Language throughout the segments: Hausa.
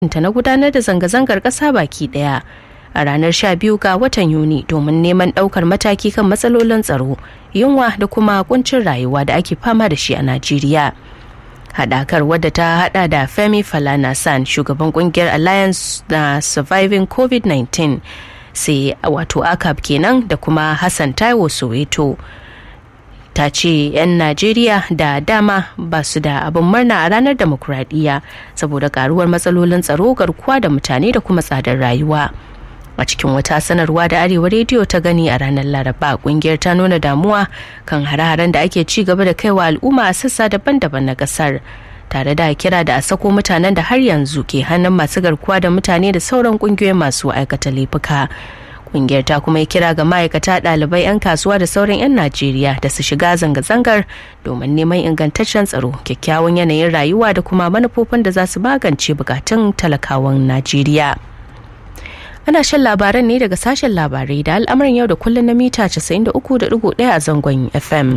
ta na gudanar da zanga-zangar ƙasa baki ɗaya a ranar 12 ga watan yuni domin neman ɗaukar mataki kan matsalolin tsaro yunwa da kuma kuncin rayuwa da ake fama da shi a najeriya haɗakar wadda ta hada da femi falana san shugaban kungiyar alliance na surviving covid-19 sai wato akab kenan da kuma hassan taiwo soweto ta ce 'yan najeriya da dama ba su da abin murna a ranar demokuraɗiyya saboda karuwar matsalolin tsaro garkuwa da mutane da kuma tsadar rayuwa a cikin wata sanarwa da arewa rediyo ta gani a ranar laraba kungiyar ta nuna damuwa kan hare-haren da ake ci gaba da kaiwa al'umma a sassa daban-daban na kasar tare da kira da a sako mutanen da har yanzu ke hannun masu garkuwa da mutane da sauran kungiyoyin masu aikata laifuka kungiyar ta kuma yi kira ga ma'aikata ɗalibai 'yan kasuwa da sauran 'yan najeriya da su shiga zanga-zangar domin neman ingantaccen tsaro kyakkyawan yanayin rayuwa da kuma manufofin da za su magance bukatun talakawan najeriya ana shan labaran ne daga sashen labarai da al'amarin yau da kullum na mita 93.1 a zangon fm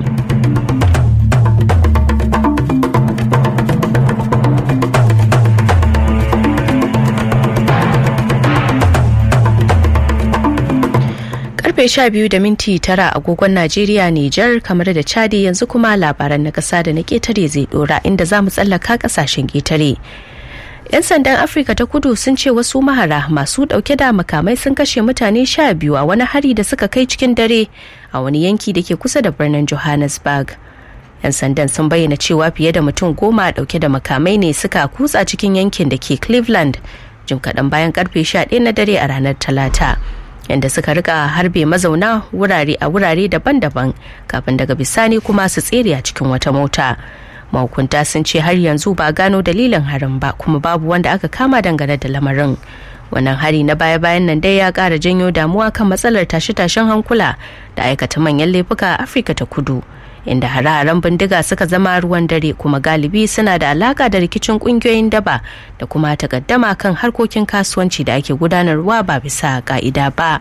karfe 12 da minti tara agogon Najeriya Nijar kamar da Chadi yanzu kuma labaran na kasa da na ketare zai dora inda za mu tsallaka kasashen ketare. 'Yan sandan Afirka ta kudu sun ce wasu mahara masu dauke da makamai sun kashe mutane sha biyu a wani hari da suka kai cikin dare a wani yanki da ke kusa da birnin Johannesburg. 'Yan sandan sun bayyana cewa fiye da mutum goma dauke da makamai ne suka kutsa cikin yankin da ke Cleveland jim kaɗan bayan karfe 11 na dare a ranar Talata. yadda suka rika harbe mazauna wurare a wurare daban-daban kafin daga bisani kuma su tsere a cikin wata mota mahukunta sun ce har yanzu ba gano dalilin harin ba kuma babu wanda aka kama dangane da lamarin wannan hari na baya-bayan nan dai ya kara janyo damuwa kan matsalar tashe-tashen hankula da aikata manyan laifuka a afirka ta kudu inda hare-haren bindiga suka zama ruwan dare kuma galibi suna da alaka da rikicin kungiyoyin daba da kuma takaddama kan harkokin kasuwanci da ake gudanarwa ba bisa ka'ida ba.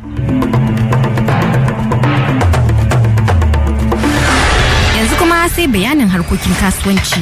Yanzu kuma sai bayanin harkokin kasuwanci.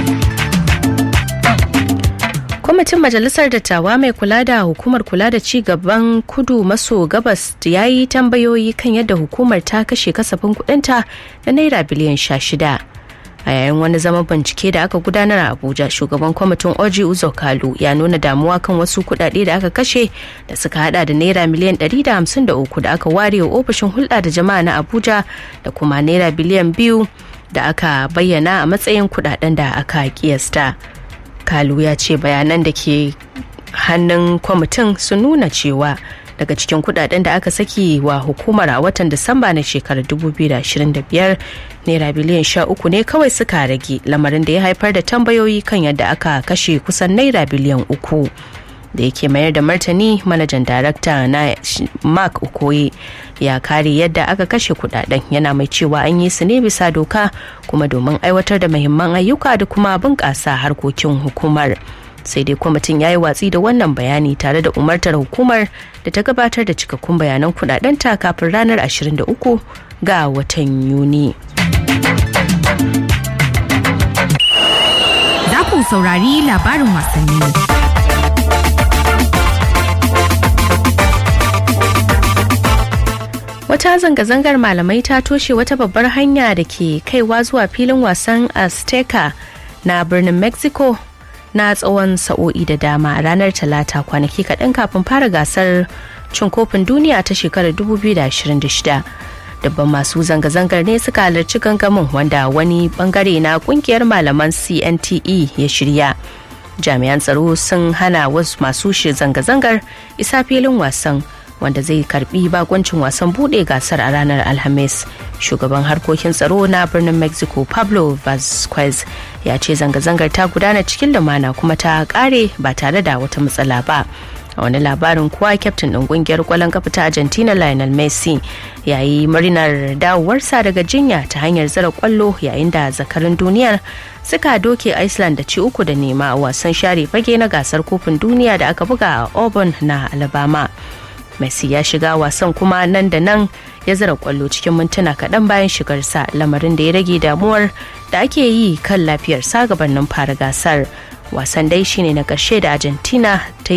kwamitin majalisar dattawa mai kula da hukumar kula da ci gaban kudu maso gabas ya yi tambayoyi kan yadda hukumar ta kashe kasafin kudinta na naira biliyan sha shida a yayin wani zaman bincike da aka gudanar a abuja shugaban kwamitin oji uzo kalu ya nuna damuwa kan wasu kudade da aka kashe da suka hada da naira miliyan 153 da aka ware wa ofishin hulɗa da jama'a na abuja da kuma naira biliyan biyu da aka bayyana a matsayin kudaden da aka kiyasta. kalu ya ce bayanan da ke hannun kwamitin sun nuna cewa daga cikin kudaden da aka saki wa hukumar a watan disamba na shekarar 2025 naira biliyan sha uku ne kawai suka rage lamarin da ya haifar da tambayoyi kan yadda aka kashe kusan naira biliyan uku da yake mayar da martani manajan darakta na mark okoye ya kare yadda aka kashe kudaden yana mai cewa an yi su ne bisa doka kuma domin aiwatar da mahimman ayyuka da kuma bunƙasa harkokin hukumar sai dai kwamitin ya yi watsi da wannan bayani tare da umartar hukumar da ta gabatar da cikakkun bayanan kudadenta kafin ranar 23 ga watan yuni Za ku saurari labarin wasanni. wata zanga-zangar malamai ta toshe wata babbar hanya da ke kaiwa zuwa filin wasan azteca na birnin mexico na tsawon sa'o'i da dama a ranar talata kwanaki kaɗan kafin fara gasar cin kofin duniya ta shekarar 2026 dabban masu zanga-zangar ne suka halarci gangamin wanda wani bangare na kungiyar malaman cnte ya shirya jami'an tsaro sun hana wasu masu shi zanga-zangar isa filin wasan wanda zai karbi bakoncin wasan bude gasar a ranar alhamis shugaban harkokin tsaro na birnin mexico pablo vasquez ya ce zanga-zangar ta gudana cikin lumana kuma ta kare ba tare da wata matsala ba a wani labarin kuwa kyaftin ɗin ƙungiyar kwallon kafa ta argentina lionel messi ya yi murnar dawowarsa daga jinya ta hanyar zara kwallo yayin da zakarin duniyar suka doke iceland da ci uku da nema a wasan share fage na gasar kofin duniya da aka buga a auburn na alabama messi ya shiga wasan kuma nan da nan ya zara kwallo cikin mintuna kaɗan bayan shigarsa lamarin da ya rage damuwar da ake yi kan lafiyarsa gabanin fara gasar wasan dai shine na ƙarshe da argentina ta